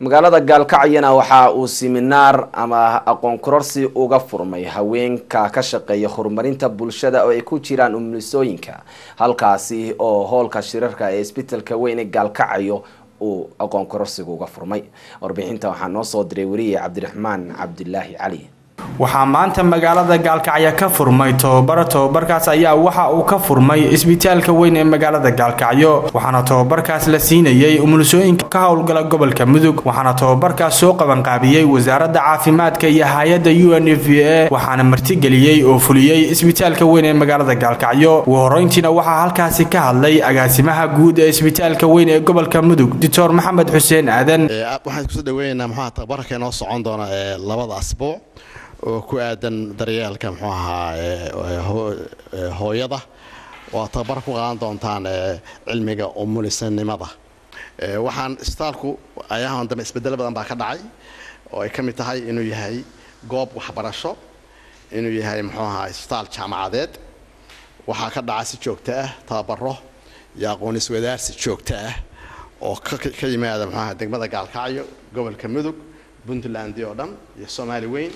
magaalada gaalkacyana waxa uu siminaar ama aqoon kororsi uga furmay haweenka ka shaqeeya horumarinta bulshada oo ay ku jiraan umulisooyinka halkaasi oo hoolka shirarka ee isbitalka weyn ee gaalkacyo uu aqoon kororsiga uga furmay warbixinta waxaa noo soo diray weriye cabdiraxmaan cabdilaahi cali waxaa maanta magaalada gaalkacyo ka furmay tobabaro tobabarkaas ayaa waxa uu ka furmay isbitaalka weyn ee magaalada gaalkacyo waxaana tobabarkaas la siinayay umulisooyinka ka howlgala gobolka mudug waxaana tobabarkaas soo qabanqaabiyey wasaaradda caafimaadka iyo hay-adda u n f v a waxaana martigeliyey oo fuliyey isbitaalka weyn ee magaalada gaalkacyo ugu horeyntiina waxaa halkaasi ka hadlay agaasimaha guud ee isbitaalka weyn ee gobolka mudug doctor maxamed xuseen aadan waxaan kusoo dhaweynaynaa muxuaha tababarka inoo socon doona ee labada asbuuc oo ku aadan daryeelka muxuu ahaa hooyada waa tababar ku qaadan doontaan cilmiga umulisanimada waxaan isbitaalku ayahan dambe isbedelo badan baa ka dhacay oo ay ka mid tahay inuu yahay goob waxbarasho inuu yahay muxuu ahaa isbitaal jaamacadeed waxaa ka dhaca si joogto ah tababaro iyo aqoon iswadaarsi joogto ah oo ka yimaada muxuu ahaa degmada gaalkacyo gobolka mudug puntland oo dhan iyo soomaali weyn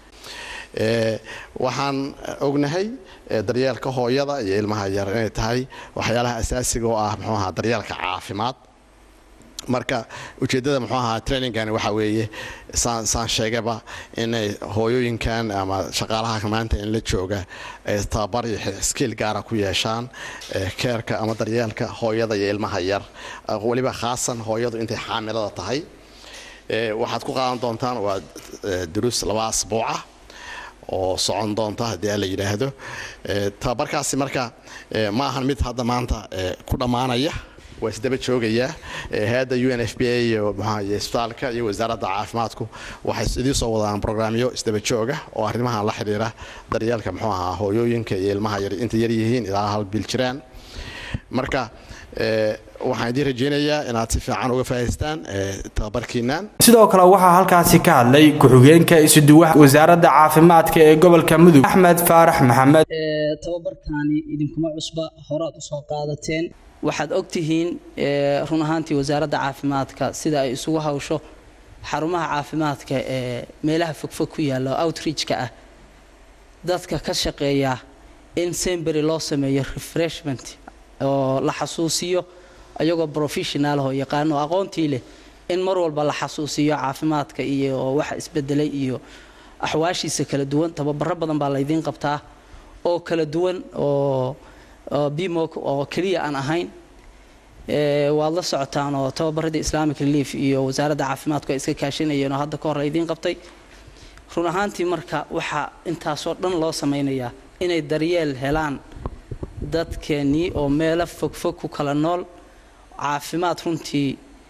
waxaan ognahay daryeelka hooyada iyo ilmaha yar inay tahay waxyaalaha asaasiga oo ah muxuu ahaa daryeelka caafimaad marka ujeeddada muxuu ahaa trainingani waxa weeye saan saan sheegaba inay hooyooyinkan ama shaqaalaha maanta in la jooga ay tababar iyo skiil gaara ku yeeshaan keerka ama daryeelka hooyada iyo ilmaha yar weliba khaasan hooyadu intay xaamilada tahay waxaad ku qaadan doontaan waa duruus laba asbuuca oo socon doonta haddii a la yidhaahdo tababarkaasi marka ma ahan mid hadda maanta ku dhammaanaya waa isdaba joogayaa hay-adda u n f b a iyo mxuahaye isbitaalka iyo wasaaradda caafimaadku waxay idiin soo wadaan brograamyo isdaba jooga oo arrimahan la xidhiira daryeelka muxuu ahaa hooyooyinka iyo ilmaha yar inta yar yihiin ilaa hal bil jiraan marka waxaan idiin rajeynayaa inaad si fiican uga faahaystaan tababarkiinan sidoo kale waxaa halkaasi ka hadlay ku-xigeenka isuduwaha wasaaradda caafimaadka ee gobolka mudug axmed faarax maxamed tababarkaani idinkuma cusba horaad usoo qaadateen waxaad ogtihiin run ahaantii wasaaradda caafimaadka sida ay isugu hawsho xarumaha caafimaadka ee meelaha fogfog ku yaalla oo outreachka ah dadka ka shaqeeya in sembery loo sameeyo refreshment oo la xasuusiyo ayagoo professional oo yaqaano aqoontii leh in mar walba la xasuusiyo caafimaadka iyo waxa isbedelay iyo axwaashiisa kala duwan tababaro badan baa laydiin qabtaa oo kala duwan oo bimok oo keliya aan ahayn waad la socotaan oo tababaradii islamic relief iyo wasaaradda caafimaadku ay iska kaashanayeen oo hadda ka hor laydiin qabtay run ahaantii marka waxaa intaasoo dhan loo sameynayaa inay daryeel helaan dadkeennii oo meelo fogfog ku kala nool caafimaad runtii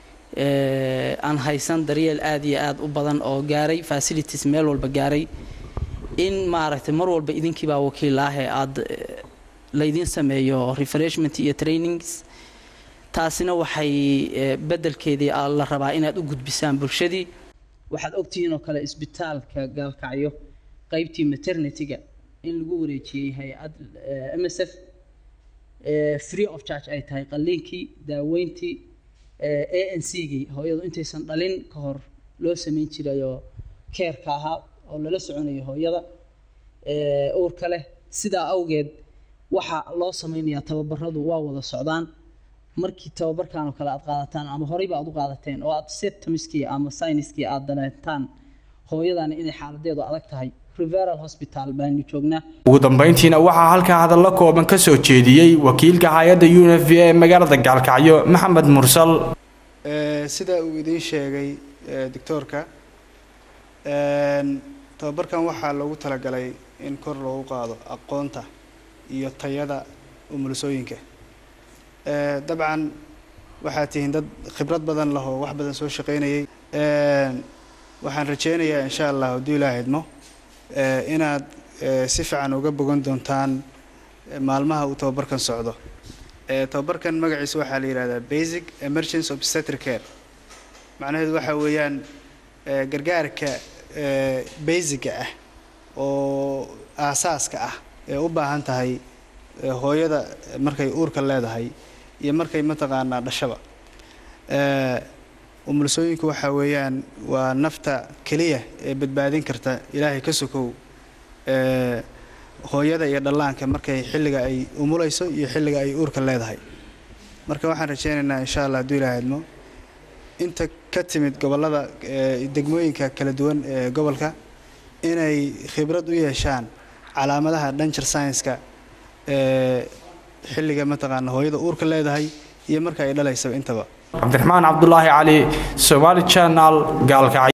aan haysan daryeel aad iyo aad u badan oo gaaray facilities meel walba gaaray in maaragtay mar walba idinkiibaa wakiilaahee aad laydiin sameeyo refreshment iyo trainings taasina waxay beddelkeedii la rabaa inaad u gudbisaan bulshadii waxaad ogtihiin oo kale isbitaalka gaalkacyo qaybtii maternityga in lagu wareejiyey hay-ad m s f free of charge ay tahay qalliinkii daaweyntii a n c gii hooyadu intaysan dhalin ka hor loo sameyn jirayoo keerka ahaa oo lala soconayo hooyada uurka leh sidaa awgeed waxa loo sameynayaa tababaradu waa wada socdaan markii tababarkan oo kale aad qaadataan ama horeyba aad u qaadateen oo aad septamiskii ama syniskii aad daneentaan hooyadani inay xaaladeedu adag tahay reveral hospital baanu joognaa ugu dambeyntiina waxaa halkaa hadallo kooban ka soo jeediyey wakiilka hay-adda u n f v a ee magaalada gaalkacyo maxamed mursal sida uu idiin sheegay doctoorka tababarkan waxaa loogu talagalay in kor loogu qaado aqoonta iyo tayada umulisooyinka dabcan waxaad tihiin dad khibrad badan lahoo wax badan soo shaqaynayay waxaan rajeynayaa insha allah hadduu ilaa idmo inaad si fiican uga bogan doontaan maalmaha uu tababarkan socdo tababarkan magaciisa waxaa la yidhahdaa basic emergency obstetric care macnaheedu waxaa weeyaan gargaarka basiga ah oo aasaaska ah ee u baahan tahay hooyada markay uurka leedahay iyo markay mataqaanaa dhashaba umulisooyinku waxa weeyaan waa nafta keliya ee badbaadin karta ilaahay ka sokow ee hooyada iyo dhallaanka markay xilliga ay umulayso iyo xilliga ay uurka leedahay marka waxaan rajaynaynaa insha allah hadduu ilaahay idmo inta ka timid gobollada degmooyinka kala duwan ee gobolka inay khibrad u yeeshaan calaamadaha danger science-ka ee xilliga mataqaana hooyada uurka leedahay iyo marka ay dhalaysaba intaba cabdiraxmaan cabdulaahi cali somaali channel gaalkacyo